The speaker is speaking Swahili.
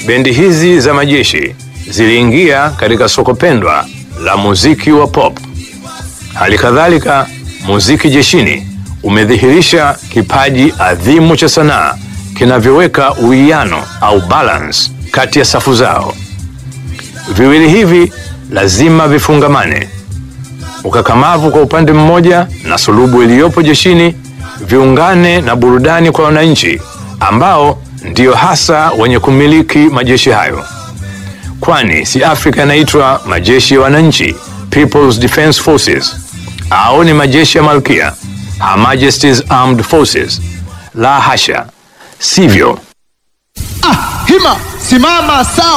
bendi hizi za majeshi ziliingia katika soko pendwa la muziki wa pop. Hali kadhalika, muziki jeshini umedhihirisha kipaji adhimu cha sanaa kinavyoweka uwiano au balance kati ya safu zao. Viwili hivi lazima vifungamane. Ukakamavu kwa upande mmoja na sulubu iliyopo jeshini viungane na burudani kwa wananchi ambao ndiyo hasa wenye kumiliki majeshi hayo, kwani si Afrika yanaitwa majeshi ya wananchi, People's Defense Forces, au ni majeshi ya malkia, Her Majesty's Armed Forces? La hasha, sivyo. Ah, hima simama sawa.